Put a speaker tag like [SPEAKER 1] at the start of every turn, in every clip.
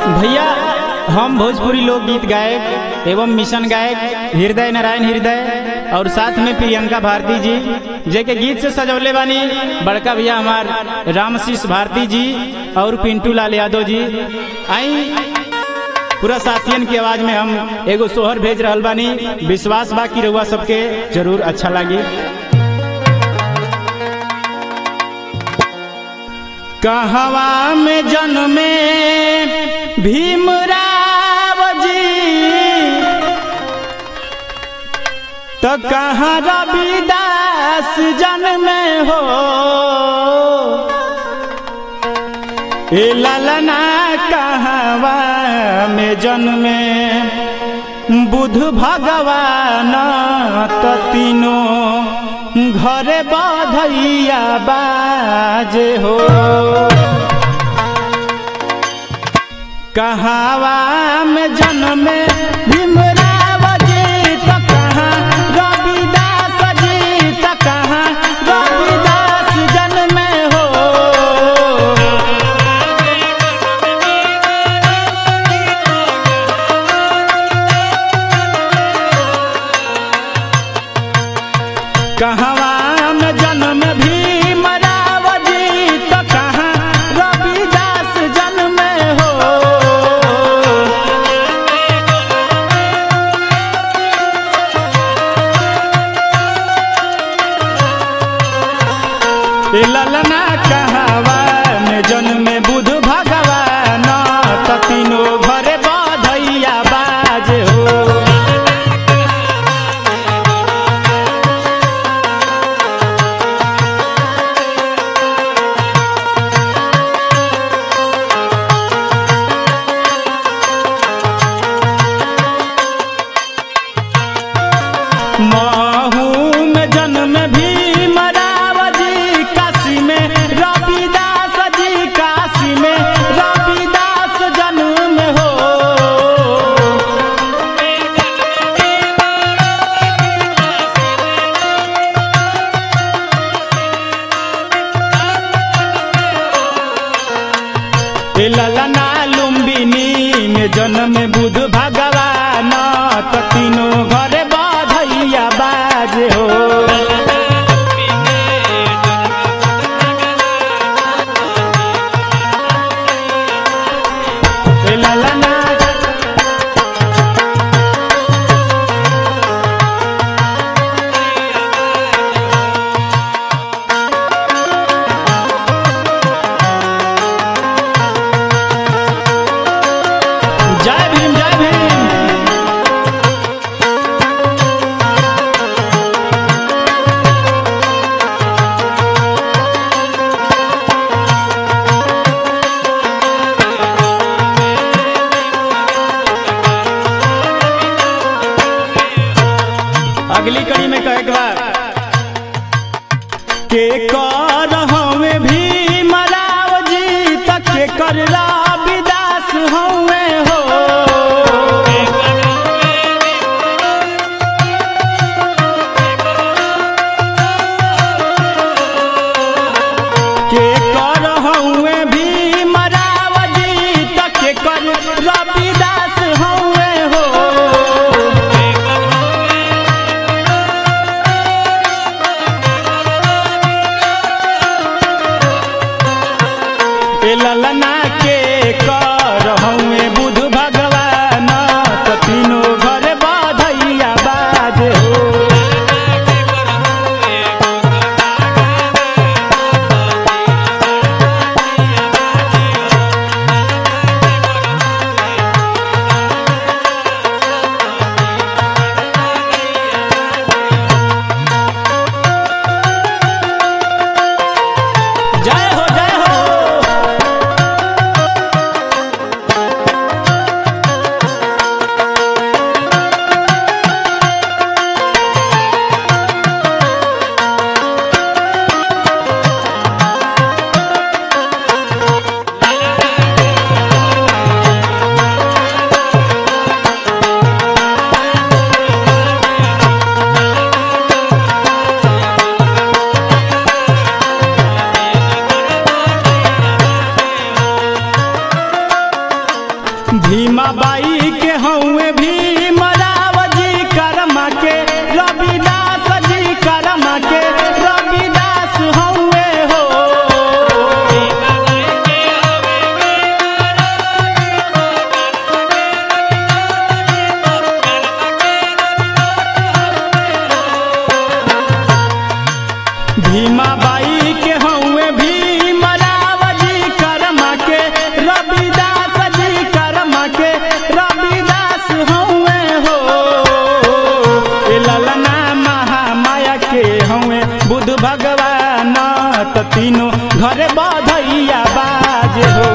[SPEAKER 1] भैया हम भोजपुरी लोकगीत गायक एवं मिशन गायक हृदय नारायण हृदय और साथ में प्रियंका भारती जी जे के गीत से सजौले बानी बड़का भैया हमार रामशीष भारती जी और पिंटू लाल यादव जी आई पूरा साथियन की आवाज में हम एगो सोहर भेज रहल बानी विश्वास बा कि रउआ सबके जरूर अच्छा लागी कहवा में जन्मे भीमराव जी तो कहाँ रविदास जन्मे हो ए ललना कहवा में जन्मे बुध भगवान तो तीनों घरे बधैया बाजे हो कहावा में जन्मे भीमराव जी तो कहाँ रविदास जी तो कहाँ रविदास जन्मे हो कहवा में जन्म भीमराव जी तो कहाँ रविदास जन्म हो ए ललना कहवा में जन्म बुध भगवान तो तीनों घरे बधैया बाज हो महू में जन्म भीमराव जी काशी में रविदास जी काशी में रविदास जन्म हो ए ललना लुम्बिनी में जन्म बुध भगवान तो तीनों घरे बधैया बाज हो ए ललना जय भीम जय भीम अगली कड़ी में कहे के बाद के कर हमें भी मराव जी तक के कर रविदास हमें हो के कर हमें भी मराव जी तक के कर रविदास हमें हो भीमाबाई के हउए भीमराव जी करमा के रविदास जी करमा के रविदास हउए हो भीमाबाई के हउए भीमराव जी करमा के रविदास जी करमा के रविदास हउए हो ए ललना महामाया के हउए बुध भगवान त तीनों घरे बधैया बाज हो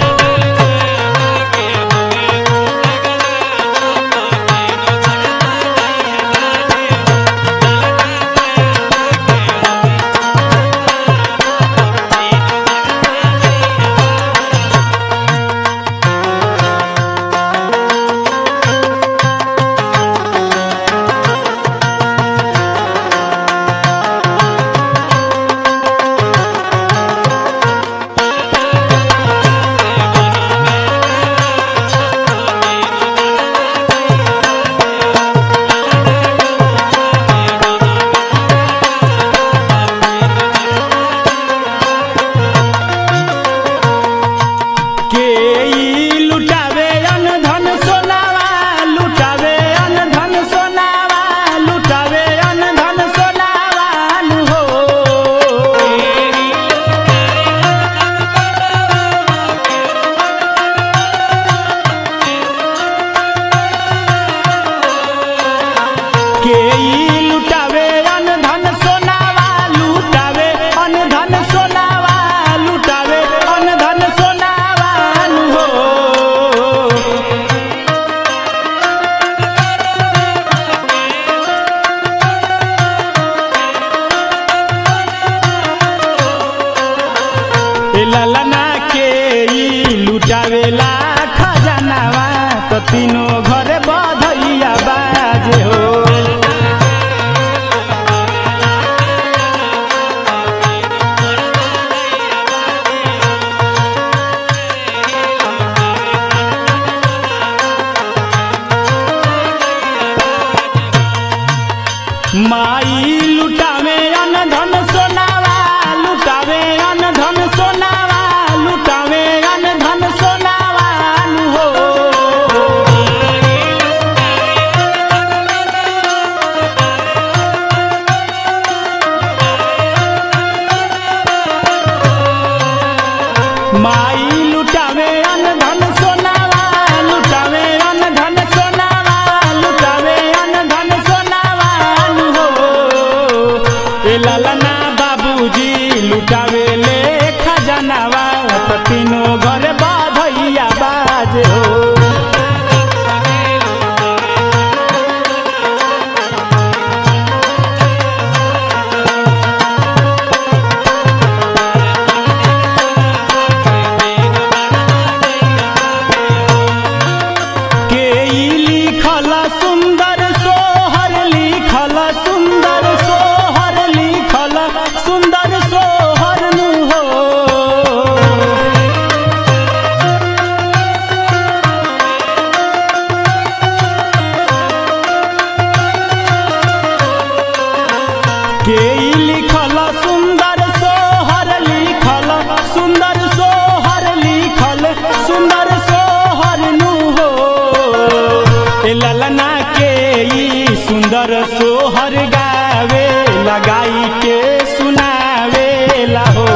[SPEAKER 1] के ई लुटावे अन धन सोनावा लुटावे अन धन सोनावा लुटावे अन धन सोनावा नु हो के ई लुटावे अन धन सोनावा लुटावे अन धन सोनावा लुटावे अन धन सोनावा नु हो ए ललना के ई लुटावेला खजानावा त तीनों घरे बधैया बाजे हो माई लुटावे अन धन सोनावा लुटावे अन धन सोनावा लुटावे अन धन सोनावा नु हो माई लुटावे अन धन सोनावा लुटावे अन धन सोनावा लुटावे अन धन सोनावा नु हो ए ललना बाबूजी लुटावे ले खजानावा त तीनों घर बाधैया बाजे हो के ई लिखल सुंदर सोहर लिखल सुंदर सोहर लिखल सुंदर सोहर नु हो के ई लिखल सुंदर सोहर लिखल सुंदर सोहर लिखल सुंदर सोहर नु हो ए ललना के ई सुंदर सोहर गावे लगाई के सुनावे ला हो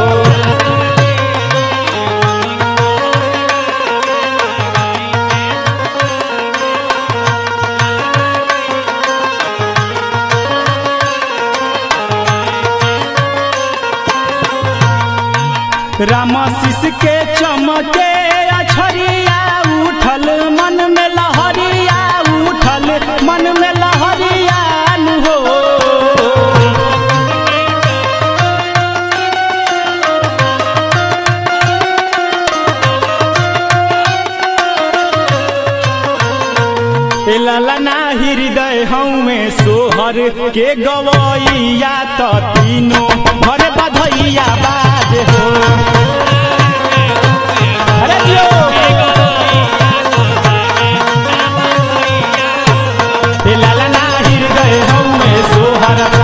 [SPEAKER 1] राम शिष के चमके अछरिया उठल मन में लहरिया उठल मन में लहरिया नु हो ए ललना हृदय हमें सोहर के गवैया त तीनों घर बधैया बाज हो अरे जियो हर